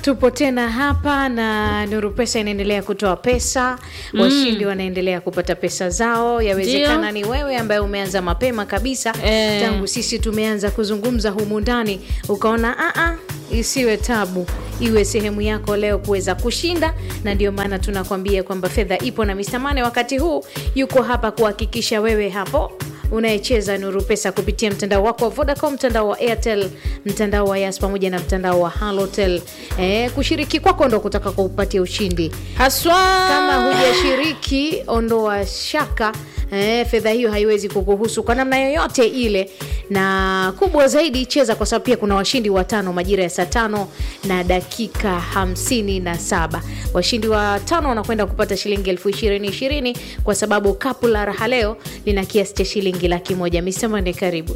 tupo tena hapa na Nuru Pesa inaendelea kutoa pesa mm. Washindi wanaendelea kupata pesa zao. Yawezekana ni wewe ambaye umeanza mapema kabisa Eh. tangu sisi tumeanza kuzungumza humu ndani, ukaona aa, isiwe tabu, iwe sehemu yako leo kuweza kushinda, na ndio maana tunakwambia kwamba fedha ipo na Mr. Mane wakati huu yuko hapa kuhakikisha wewe hapo unayecheza Nuru Pesa kupitia mtandao wako wa Vodacom, mtandao wa Airtel, mtandao wa Yas pamoja na mtandao wa Halotel. Eh, kushiriki kwako ndo kutaka kuupatia ushindi. haswa Kama hujashiriki, ondoa shaka. Eh, fedha hiyo haiwezi kukuhusu kwa namna yoyote ile, na kubwa zaidi, cheza kwa sababu pia kuna washindi watano majira ya saa tano na dakika hamsini na saba. Washindi watano wanakwenda kupata shilingi elfu ishirini ishirini kwa sababu kapu la raha leo lina kiasi cha shilingi laki moja. Mr. Mande, karibu.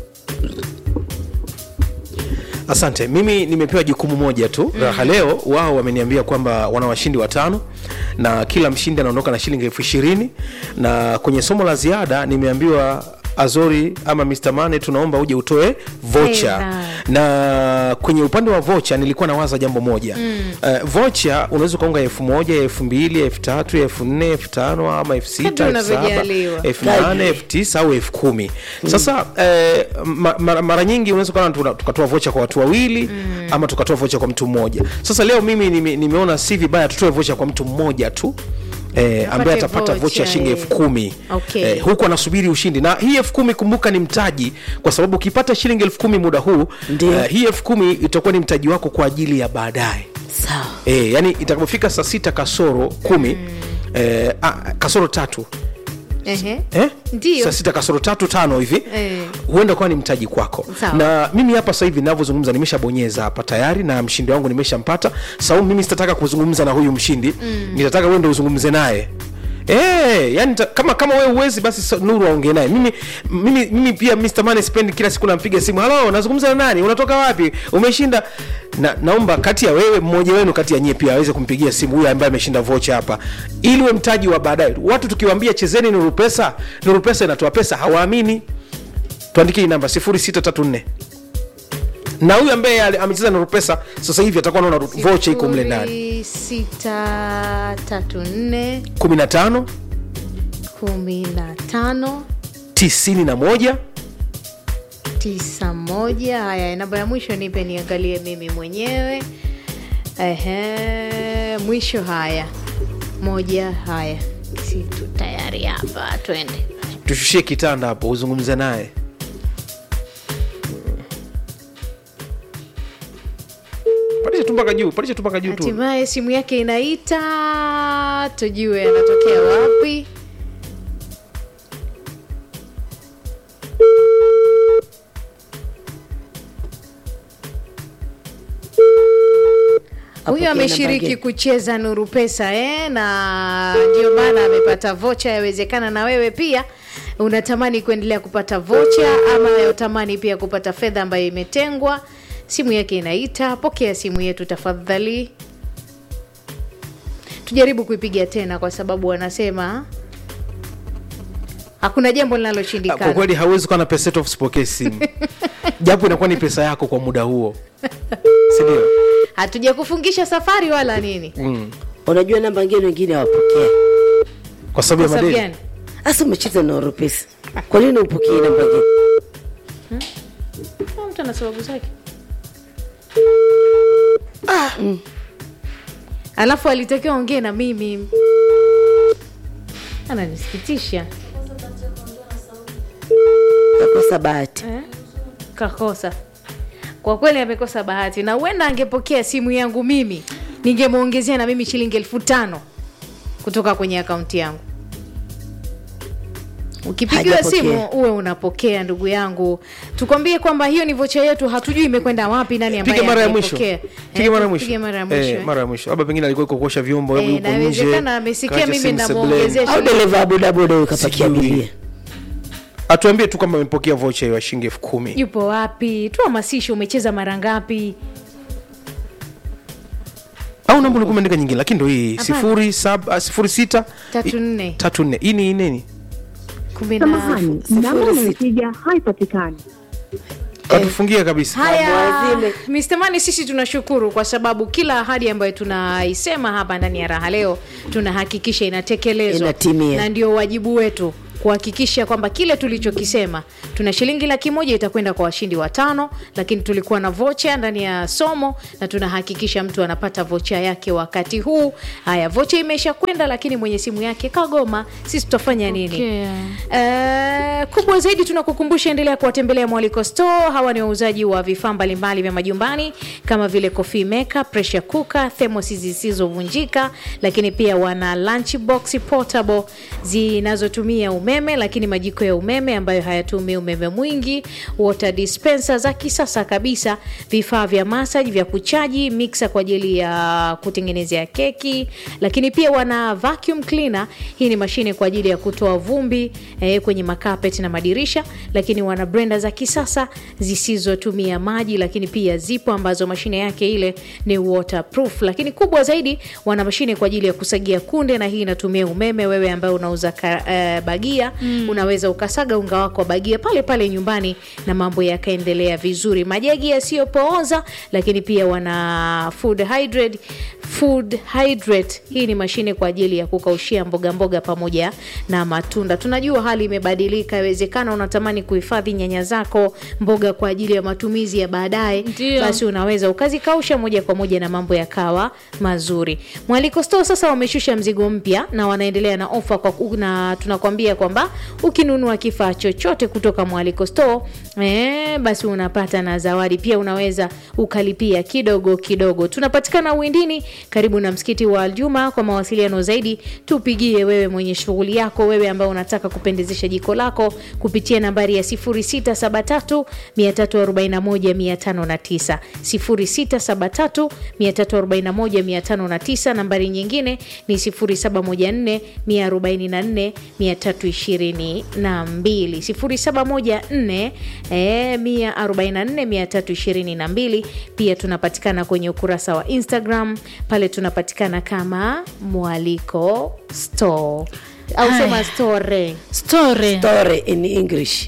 Asante. Mimi nimepewa jukumu moja tu raha leo. Wao wameniambia kwamba wana washindi watano na kila mshindi anaondoka na shilingi elfu ishirini na kwenye somo la ziada nimeambiwa Azori ama Mr. Mane, tunaomba uje utoe vocha Fedha. na kwenye upande wa vocha nilikuwa nawaza jambo moja mm. uh, vocha unaweza ukaunga elfu moja elfu mbili elfu tatu elfu nne elfu tano ama elfu sita Kadri elfu saba unavyojaliwa. elfu nane elfu tisa au elfu kumi sasa eh, ma, mara, mara nyingi unaweza ukaona tuna- tukatoa vocha kwa watu wawili ama tukatoa vocha kwa mtu mmoja sasa leo mimi nime, nimeona si vibaya tutoe vocha kwa mtu mmoja tu Eh, ambaye atapata vocha, vocha ya shilingi eh. elfu kumi Okay. eh, huku anasubiri ushindi na hii elfu kumi kumbuka ni mtaji kwa sababu ukipata shilingi elfu kumi muda huu Ndio. eh, hii elfu kumi itakuwa ni mtaji wako kwa ajili ya baadaye sawa eh, yani itakapofika saa sita kasoro kumi eh, ah, kasoro tatu Ehe. eh? Ndio. saa sita kasoro tatu tano hivi Eh. huenda kuwa ni mtaji kwako Sawa. na mimi hapa sasa hivi ninavyozungumza nimeshabonyeza hapa tayari na mshindi wangu nimeshampata saumu mimi sitataka kuzungumza na huyu mshindi mm. nitataka wewe ndio uzungumze naye Eh, yani ta, kama kama wewe uwezi basi sa- Nuru aongee naye. Mimi mimi mimi pia Mr. Money spendi kila siku nampiga simu. Halo, nazungumza na nani? Unatoka wapi? Umeshinda? Na, naomba kati ya wewe mmoja wenu kati ya nyie pia aweze kumpigia simu huyu ambaye ameshinda vocha hapa. Ili uwe mtaji wa baadaye. Watu tukiwaambia chezeni Nuru Pesa, Nuru Pesa inatoa pesa, hawaamini. Tuandikie hii namba 0634 na huyu ambaye ali- amecheza Nuru Pesa sasa hivi atakuwa anaona vocha iko mle ndani Sifuri, sita tatu nne 15 kumi na tano 91 tisa moja. Haya, namba ya mwisho nipe niangalie mimi mwenyewe. Ehe, mwisho. Haya, moja. Haya, si tu tayari hapa, twende. tushushie kitanda hapo uzungumze naye pandisha tu mpaka juu pandisha tu mpaka juu tu Hatimaye simu yake inaita, tujue anatokea wapi. Huyu Apokee ameshiriki namba kucheza Nuru Pesa eh, na ndio maana amepata vocha. Yawezekana na wewe pia unatamani kuendelea kupata vocha ama unatamani pia kupata fedha ambayo imetengwa. Simu yake inaita, pokea simu yetu tafadhali. Tujaribu kuipiga tena, kwa sababu wanasema hakuna jambo kwa linaloshindikana. kweli hauwezi kuwa na pesa yetu usipokee simu japo inakuwa ni pesa yako kwa muda huo sindio Hatujakufungisha safari wala nini. mm. unajua namba ngine wengine hawapokea kwa sababu ya Kwa sababu madeni gani? hasa umecheza na oropesa kwa nini upokee namba ngine Ah, Mtu ana sababu zake. Alafu alitakiwa ongee na mimi, ananisikitisha kakosa bahati eh? Kakosa kwa kweli, amekosa bahati, na huenda angepokea simu yangu mimi, ningemwongezea na mimi shilingi elfu tano kutoka kwenye akaunti yangu. Ukipigiwa Hajapokea. simu uwe unapokea, ndugu yangu. Tukwambie kwamba hiyo ni vocha yetu, hatujui imekwenda wapi, nani ambaye piga mara ya mwisho ameipokea. piga Eh, mara ya mwisho piga mara ya mwisho, Eh, eh. mara ya mwisho labda pengine alikuwa iko kuosha vyombo Eh, yuko nje inawezekana amesikia kaacha mimi simu namuongezea sebuleni. au dereva wa bodaboda huyo kapakia Sijui. abiria atuambie tu kama amepokea vocha hiyo ya shilingi elfu kumi yupo wapi? Tuhamasishe, umecheza mara ngapi? au namba ulikuwa umeandika nyingine lakini ndo hii Hapana. sifuri saba sifuri sita Tatu nne tatu nne hii ni nini kumi na Samahani, namba unayopiga haipatikani. katufungia kabisa haya Mwazime. Mr. Mani sisi tunashukuru kwa sababu kila ahadi ambayo tunaisema hapa ndani ya raha leo tunahakikisha inatekelezwa Inatimia. na ndio wajibu wetu kuhakikisha kwamba kile tulichokisema tuna shilingi laki moja itakwenda kwa washindi watano lakini tulikuwa na vocha ndani ya somo na tunahakikisha mtu anapata vocha yake wakati huu haya vocha imesha kwenda lakini mwenye simu yake kagoma sisi tutafanya nini Okay. Eh, kubwa zaidi tunakukumbusha endelea kuwatembelea mwaliko store hawa ni wauzaji wa vifaa mbalimbali vya majumbani kama vile coffee maker pressure cooker thermos zisizovunjika lakini pia wana lunch box portable zinazotumia umeme lakini majiko ya umeme ambayo hayatumii umeme mwingi water dispenser za kisasa kabisa vifaa vya massage vya kuchaji mixer kwa ajili ya kutengenezea keki lakini pia wana vacuum cleaner hii ni mashine kwa ajili ya kutoa vumbi eh, kwenye makapeti na madirisha lakini wana brenda za kisasa zisizotumia maji lakini pia zipo ambazo mashine yake ile ni waterproof lakini kubwa zaidi wana mashine kwa ajili ya kusagia kunde na hii inatumia umeme wewe ambaye unauza ka, eh, bagia mm. unaweza ukasaga unga wako wa bagia pale pale nyumbani na mambo yakaendelea vizuri majagi yasiyopooza lakini pia wana food hydrate food hydrate hii ni mashine kwa ajili ya kukaushia mboga mboga pamoja na matunda tunajua hali imebadilika iwezekana unatamani kuhifadhi nyanya zako mboga kwa ajili ya matumizi ya baadaye Ndio. basi unaweza ukazikausha moja kwa moja na mambo yakawa mazuri mwaliko store sasa wameshusha mzigo mpya na wanaendelea na ofa kwa na tunakwambia kwamba ukinunua kifaa chochote kutoka mwaliko store eh, basi unapata na zawadi pia unaweza ukalipia kidogo kidogo tunapatikana uwindini karibu na msikiti wa aljuma kwa mawasiliano zaidi tupigie wewe mwenye shughuli yako wewe ambao unataka kupendezesha jiko lako kupitia nambari ya 0673 341 509 0673 nambari nyingine ni 0714 144 322 0714 eh, 144 322 pia tunapatikana kwenye ukurasa wa instagram pale tunapatikana kama mwaliko store au Haya. sema store story Story in English.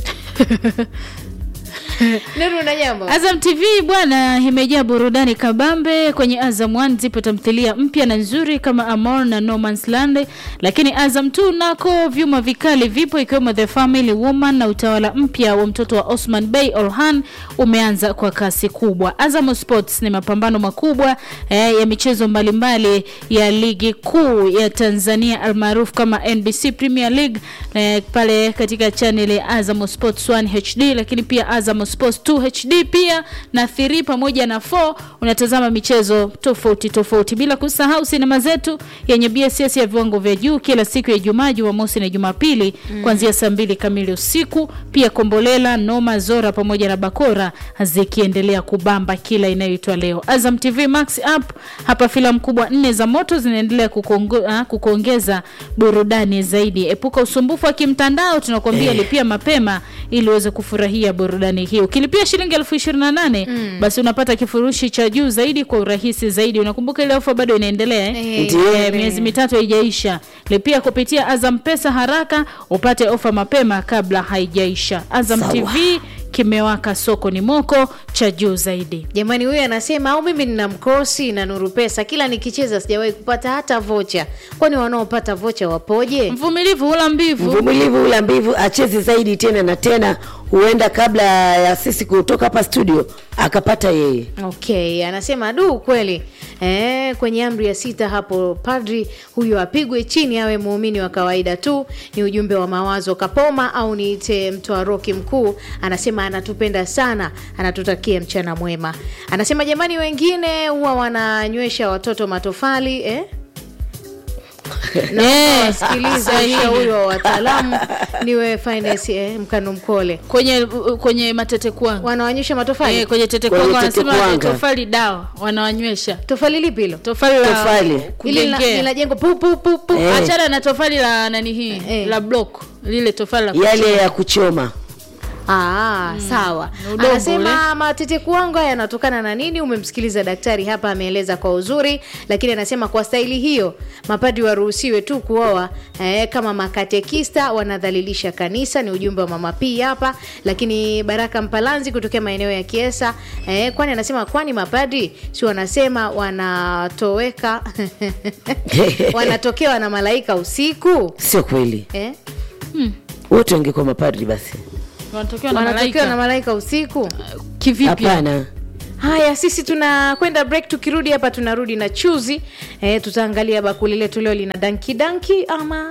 nuru na jambo Azam TV bwana, imejaa burudani kabambe. Kwenye Azam 1 zipo tamthilia mpya na nzuri kama Amor na No Man's Land, lakini Azam 2 nako vyuma vikali vipo ikiwemo The Family Woman na utawala mpya wa mtoto wa Osman Bey Orhan umeanza kwa kasi kubwa. Azam Sports ni mapambano makubwa eh, ya michezo mbalimbali ya ligi kuu ya Tanzania almaarufu kama NBC Premier League eh, pale katika channel ya Azam Sports 1 HD, lakini pia Azam Sports 2 HD pia na 3 pamoja na 4 unatazama michezo tofauti tofauti, bila kusahau sinema zetu yenye BSS ya viwango vya juu kila siku ya Ijumaa, Jumamosi na Jumapili kuanzia saa mbili kamili usiku. Pia Kombolela, Noma, Zora pamoja na Bakora zikiendelea kubamba kila inayoitwa leo. Azam TV Max app hapa filamu kubwa nne za moto zinaendelea kukuongo- ah, kukuongeza burudani zaidi. Epuka usumbufu wa kimtandao, tunakwambia lipia mapema ili uweze kufurahia burudani hii. Ukilipia shilingi elfu ishirini na nane basi unapata kifurushi cha juu zaidi kwa urahisi zaidi. Unakumbuka ile ofa bado inaendelea eh? Eh, Ndiyo. Eh, miezi mitatu haijaisha. Lipia kupitia Azam Pesa haraka upate ofa mapema kabla haijaisha. Azam Sawa. TV kimewaka, soko ni moko cha juu zaidi. jamani huyu anasema au mimi nina mkosi na nuru pesa kila nikicheza sijawahi kupata hata vocha kwani wanaopata vocha wapoje Mvumilivu hula mbivu. Mvumilivu ula mbivu acheze zaidi tena na tena, huenda kabla ya sisi kutoka hapa studio akapata yeye. okay anasema du kweli eh, kwenye amri ya sita hapo padri huyo apigwe chini awe muumini wa kawaida tu ni ujumbe wa mawazo kapoma au niite mtoa roki mkuu anasema anatupenda sana anatutakia mchana mwema anasema jamani wengine huwa wananywesha watoto matofali eh? na Eh, wasikiliza sahihi. ushauri wa wataalamu niwe finance eh, mkanu mkole kwenye kwenye matete kwangu wanawanyesha matofali eh, kwenye tete Kwenye kwangu tete wanasema kwanga. tofali dawa wanawanywesha tofali lipi hilo tofali la Tofali. ili lina- kujengea linajengwa pu pu pu pu Eh. achana na tofali la nani hii Eh. la block lile tofali la Yale kuchoma. ya kuchoma Aa, sawa. Udongo Anasema matete kwangu haya yanatokana na nini? Umemsikiliza daktari hapa, ameeleza kwa uzuri, lakini anasema kwa staili hiyo mapadi waruhusiwe tu kuoa eh, kama makatekista wanadhalilisha kanisa. Ni ujumbe wa mama P hapa. Lakini Baraka Mpalanzi kutokea maeneo ya Kiesa eh, kwani anasema kwani mapadi si wanasema wanatoweka wanatokewa na malaika usiku sio kweli eh? wote wangekuwa mapadri basi wanatokewa na wanatokewa na malaika malaika usiku kivipi hapana haya sisi tunakwenda break tukirudi hapa tunarudi na chuzi e, tutaangalia bakuli letu leo lina danki danki ama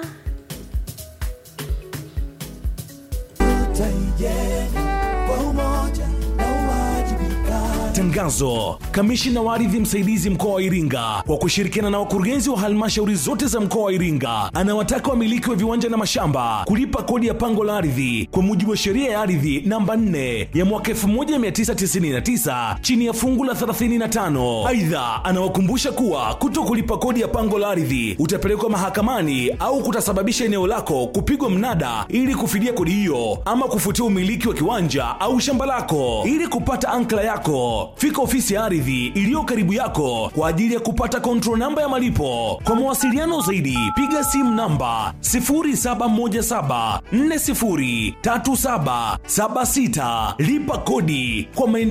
Tangazo: Kamishina wa ardhi msaidizi mkoa wa Iringa kwa kushirikiana na wakurugenzi wa halmashauri zote za mkoa wa Iringa anawataka wamiliki wa viwanja na mashamba kulipa kodi ya pango la ardhi kwa mujibu wa sheria ya ardhi namba 4 ya mwaka 1999 chini ya fungu la 35. Aidha, anawakumbusha kuwa kuto kulipa kodi ya pango la ardhi utapelekwa mahakamani au kutasababisha eneo lako kupigwa mnada ili kufidia kodi hiyo ama kufutia umiliki wa kiwanja au shamba lako. Ili kupata ankla yako, fika ofisi ya ardhi iliyo karibu yako kwa ajili ya kupata control namba ya malipo. Kwa mawasiliano zaidi, piga simu namba 0717403776. Lipa kodi kwa maendeleo.